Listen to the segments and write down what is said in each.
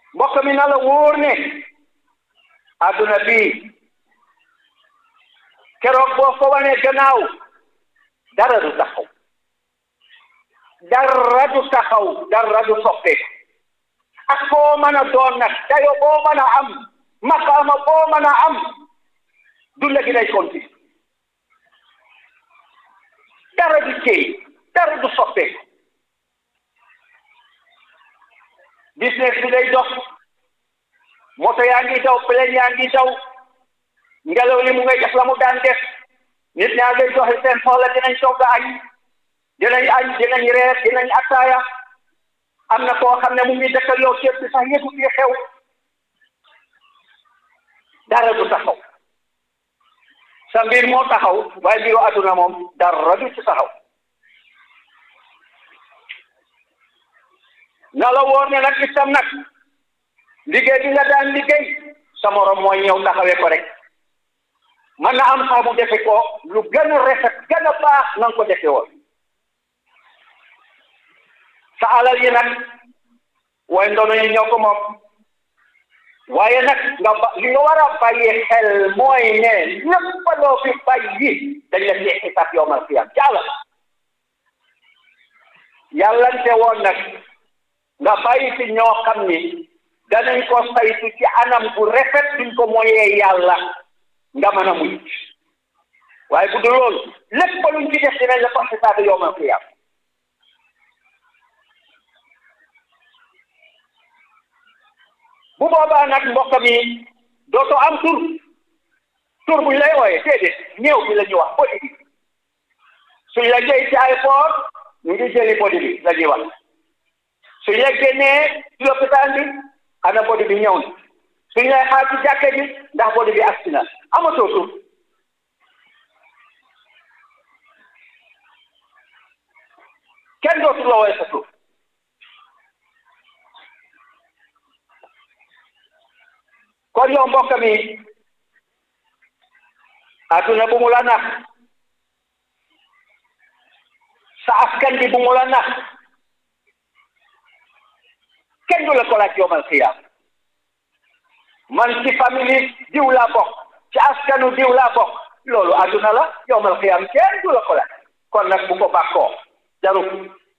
mbokk mi na la wóor ne adduna bii keroog boo ko wanee gannaaw dara du taxaw dara du taxaw dara du soppeeku ak foo mën a doon nag dayo boo mën a am maqaama boo mën a am dunda gi day continuer dara du téye dara du soppeeku business bi day dox moto yaa ngi daw plane yaa ngi daw ngelaw li mu ngay def la mu daan def nit ñaa ngay doxi seen soxla dinañ togg añ dinañ añ dinañ reer dinañ attaaya am na koo xam ne mu ngi dëkkal yow ceeb bi sax yëgu fi xew dara du taxaw sa mbir moo taxaw waaye mbiru adduna moom dara du ci taxaw na la wóor ne nag itam nag liggéey bi nga daan liggéey sa morom mooy ñëw taxawee ko rek mën na am sax mu defe ko lu gën a rafet gën a baax na nga ko defe woon sa alal yi nag waaye ndono yi ñoo ko moom waaye nag nga ba li nga war a bàyyi xel mooy ne lépp loo fi bàyyi dañ la ci xisaab yowmal qiyam jàlla yàllante woon nag nga bàyyi ci ñoo xam ni danañ ko saytu ci anam bu rafet duñ ko moyee yàlla nga mën a mucc waaye bu dul loolu lépp luñ ci def dinañ la ko xisaab yowmal qiyam bu boobaa nag mbokk mi dootoo am tur tur buñ lay wooyee déedéet néew bi la ñuy wax bodi bi suñ la jëy ci ay poor ñu ngi jëli bodi bi la ñuy wax suñ la génnee ci lopitaan bi ana bodi bi ñëw na suñ lay xaar ci jàkke bi ndax bodi bi agsi na amatoo tur kenn dootu la wooye sa tur kon yow mbokk mi adduna bu mu la nax sa askan bi bu mu la nax kenn du la ko laaj yowmal xiyaam man ci famille diw laa bokk ci askanu diw laa bokk loolu adduna la yowmal xiyaam kenn du la ko laaj kon nag bu ko bàkkoo jarul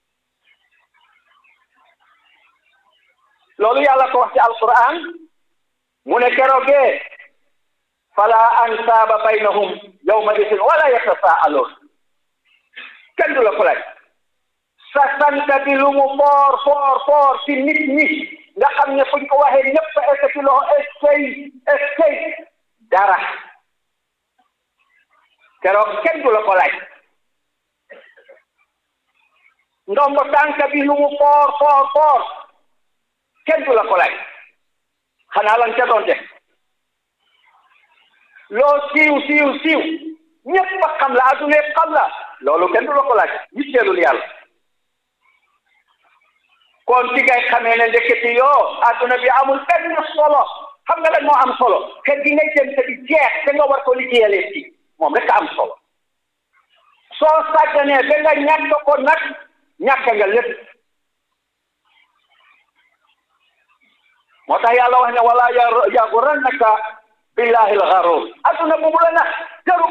loolu yàlla ko wax ci alquran mu ne keroogee fala ansaaba baynahum yawma idin wala yatasaaluun kenn du la ko laaj sa sant bi lu mu foor foor foor ci nit ñi nga xam ne fuñ ko waxee ñëpp est ci loxo eskay eskay dara keroog kenn du la ko laaj ndombo tànk bi lu mu foor foor foor kenn du la ko laaj xanaa lan ca doon def loo siiw siiw siiw ñëpp a xam la adduna xam la loolu kenn du la ko laaj yitteelul yàlla kon ci ngay xamee ne ndeketi yoo adduna bi amul benn solo xam nga lan moo am solo kër gi ngay dem te di jeex te nga war ko liggéeyalee ci moom rek am solo soo sàgganee ba nga ñàkk ko nag ñàkk nga lépp moo tax yàlla wax ne wala yagurannaka billahi alxarur adduna bu mu la nax jaru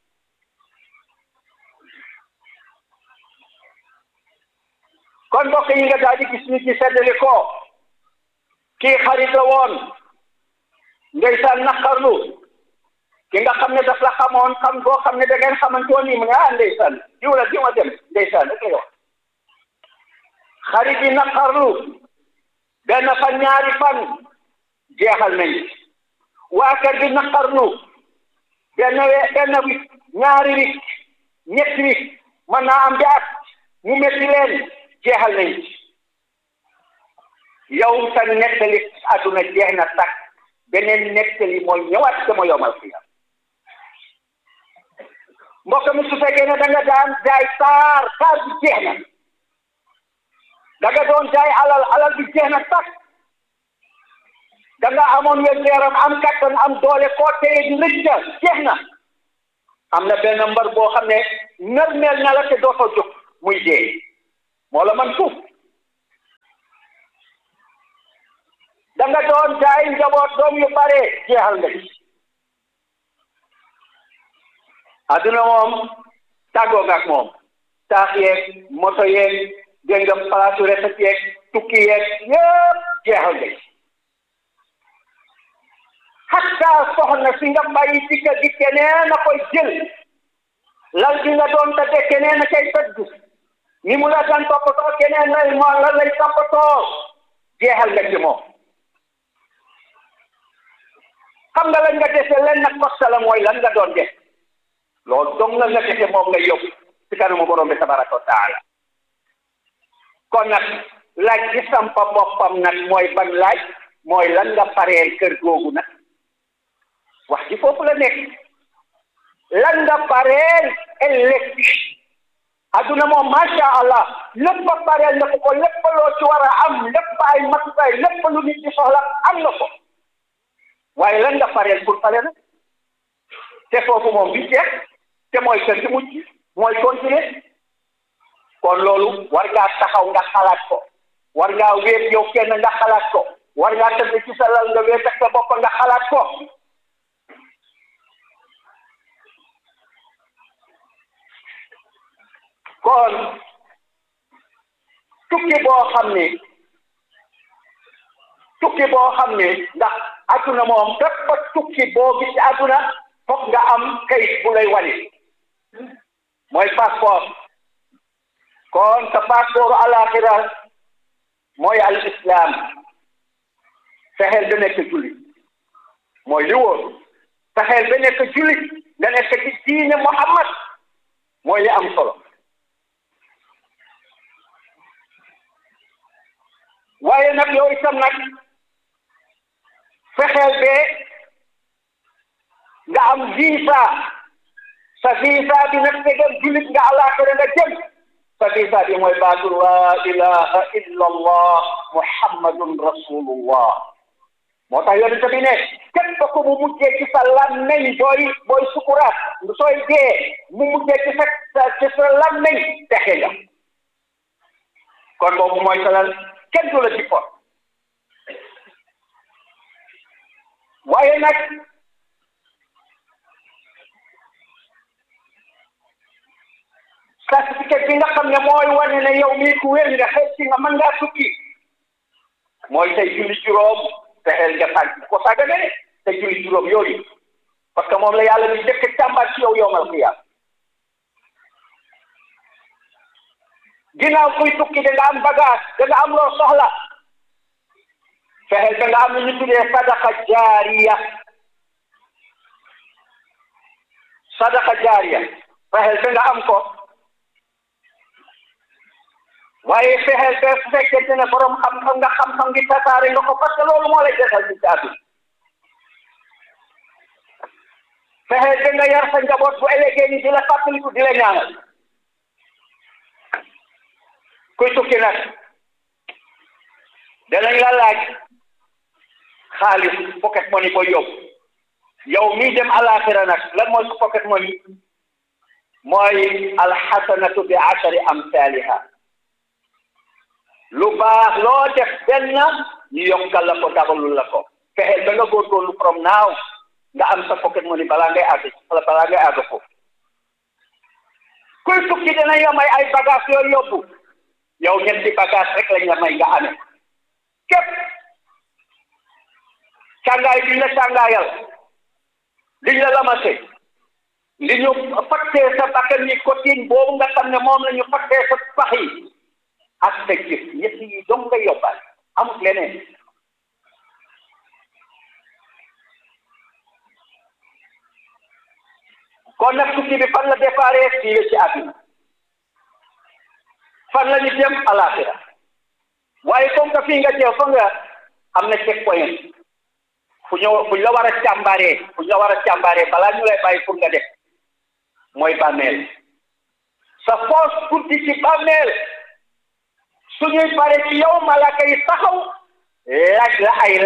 kon mbokk yi nga daal di gis ni ci seddali ko kii xarit la woon ndeysaan naqarlu ki nga xam ne daf la xamoon xam boo xam ne da ngeen xamante woon ni mu ne ah ndeysaan diw la diw a dem ndeysaan rek lay wax xarit yi naqarlu benn fan ñaari fan jeexal nañ waa kër gi naqarlu benn we benn wi ñaari wi ñetti wi mën naa am bi at mu métti leen jeexal nañ yow sa nettali àdduna jeex na takk beneen nettali mooy ñëwaat sama yomal fi mbokk mi su fekkee ne da nga daan jaay saar saar bi jeex na da nga doon jaay alal alal bi jeex na takk da nga amoon wér yaram am kattan am doole koo téye di rëcca jeex na am na benn mbar boo xam ne nërmeel na la te dootoo jóg muy dee moo la man fuuf da nga doon jaay njaboot doom yu bare jeexal nga ci adduna moom tàggoo nga ak moom taax yeeg moto yeeg dégg nga palaasu recette yeeg tukki yeeg yëpp jeexal nga ci hatta soxna si nga bàyyi ci kër gi keneen a koy jël lal bi nga doon tëdde keneen a koy tëdd ni mu la daan toppatoo keneen lay moo la lay toppatoo jeexal nga ci moom xam nga lan nga dese len nag kosta la mooy lan nga doon def loolu dong nga nga dese moom nga yóbbu ci kanamu borom bi tabaraka wa taala kon nag laaj ci sampa boppam nag mooy ban laaj mooy lan nga pareel kër googu nag wax ji foofu la nekk lan nga pareel ëllëg adduna moom macha allah lépp a pareel na ko ko lépp loo ci war a am lépp ay matukaay lépp lu nit ñi soxla am na ko waaye lan nga pareel pour pare nag te foofu moom bi jeex te mooy kër gi mujj mooy continuer kon loolu war ngaa taxaw nga xalaat ko war ngaa wéet yow kenn nga xalaat ko war ngaa tëdd ci sa lal nga wéet ak sa bopp nga xalaat ko kon tukki boo xam ne tukki boo xam ne ndax adduna moom bépp tukki boo gis ci adduna foog nga am kayit bu lay wane mooy passeport kon sa passeport alaxira mooy al islam fexeel ba nekk jullit mooy li wóor fexeel ba nekk jullit nga nekk ci diine Muhammad mooy li am solo waaye nag yow itam nag fexeel ba nga am visa sa visa bi nag fegal jullit nga alaxira nga jëm sa visa bi mooy baatu la ilaha illa allah muhammadun rasulullah moo tax yonent bi ne képp ko mu mujjee ci sa làmmeñ booy booy sukuraat sooy dee mu mujjee ci sa ci sa làmmeñ texe nga kon boobu mooy salal kenn du la ci pot waaye nag certificat bi nga xam ne mooy wane ne yow mii ku wér nga xëy si nga mën ngaa tukki mooy tey julli juróom fexeel nga sànq ko sàggane ne te julli juróom yooyu parce que moom la yàlla di jëkk càmbar ci yow yowmal qiyaam ginnaaw kuy tukki da nga am bagage da nga am loo soxla fexeel da nga am lu ñu tuddee sadaqa jaariya sadaqa jaariya fexeel da nga am ko waaye fexeel ba su fekkente ne borom xam-xam nga xam-xam ngi tasaare nga ko parce que loolu moo lay desal ci caatu fexeel ba nga yar sa njaboot bu ëllëgee ni di la fàttaliku di la ñaanal kuy tukki nag danañ la laaj xaalis pocket money koy yóbbu yow mii dem alaxira nag lan mooy su pocket money mooy alxasanatu bi ashari amsaliha lu baax loo def benn ñu yokkal la ko dabalul la ko fexeel ba nga góorgóorlu from now nga am sa pocket money balaa ngay àgg balaa ngay àgg foofu kuy tukki dinañ la may ay bagage yooyu yóbbu yow ñetti bagage rek lañ la may nga amee képp càngaay liñ la càngaayal liñ la lamase li ñu fattee sa bakkan yi cotine boobu nga xam ne moom la ñu fattee sa pax yi ak sa jëf ñett yi dong nga yóbbaale amut leneen kon nag tukki bi fan la déparé fii la ci àdduna fan la ñu jëm alaxira waaye comme que fii nga jëm fa nga am na check point fu ñu fu ñu la war a càmbaree fu ñu la war a càmbaree balaa ñu lay bàyyi pour nga def mooy bàmmeel sa foos guddi ci bàmmeel suñuy pare ci yow malaka yi taxaw laaj la ay